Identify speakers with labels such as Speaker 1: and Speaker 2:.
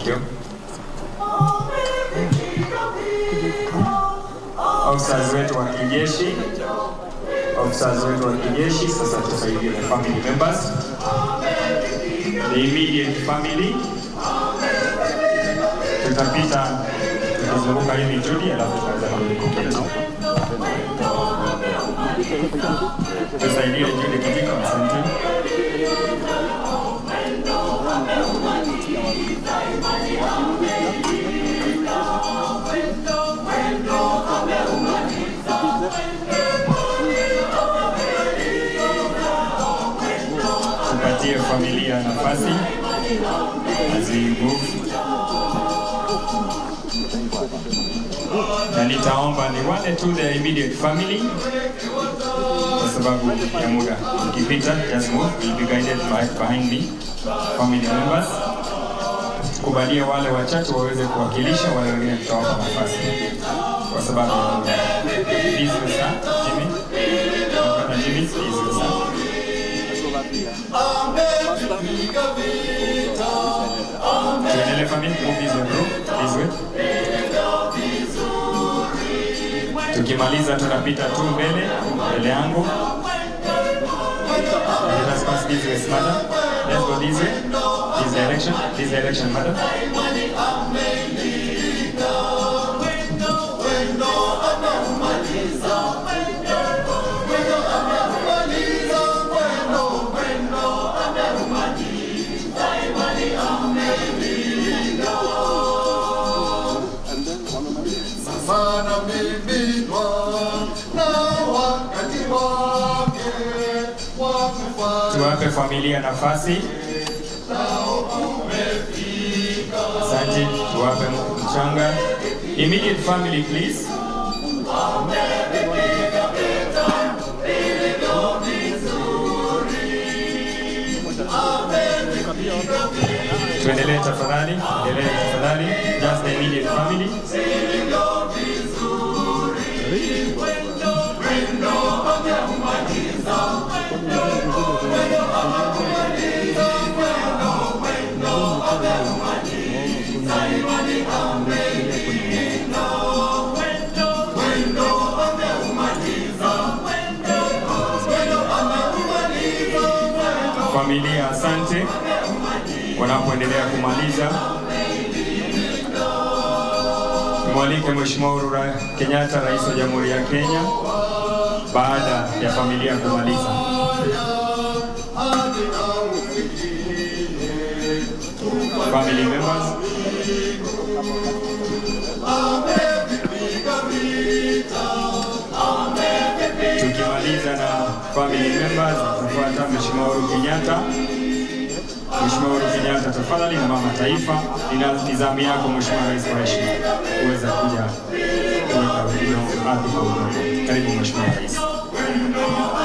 Speaker 1: Thank you. Officers wetu wa kijeshi, officers wetu wa kijeshi, sasa tusaidie the family members, the immediate family. Tutapita tukizunguka hivi Judy, alafu tutaweza kumlikokeza. Tusaidie Judy Kijiko, asante. tupatie familia nafasi as we move. Na nitaomba ni wale tu the immediate family, kwa sababu ya muda. Ukipita just move, will be guided by behind me family members. Kubalie wale wachache waweze kuwakilisha, wale wengine tutawapa nafasi kwa sababu ya muda. Please, sir, Jimmy. Brother Jimmy, please, sir. Tuendelee family, move this way bro, this way. Tukimaliza tunapita tu mbele, mbele yangu. Let us pass this way, madam. Let's go this way. This direction, this direction, madam.
Speaker 2: Sana mimidwa na wakati wake wa kufanya
Speaker 1: Tuwape familia nafasi. Asante, tuwape mchanga. Immediate family please. Tuendelee tafadhali, endelee tafadhali. Just the immediate family. Familia, asante wanapoendelea kumaliza. Mwalike Mheshimiwa Uhuru Ra- Kenyatta, Rais wa Jamhuri ya Kenya, baada ya familia kumaliza. Family members, tukimaliza na family members, tufuata Mheshimiwa Uhuru Kenyatta. Mheshimiwa Uhuru Kenyatta, tafadhali na mama taifa, ina nizamu yako Mheshimiwa Rais kwa heshima kuweza kuja kuweka udongo ardhi kwa udongo. Karibu Mheshimiwa Rais.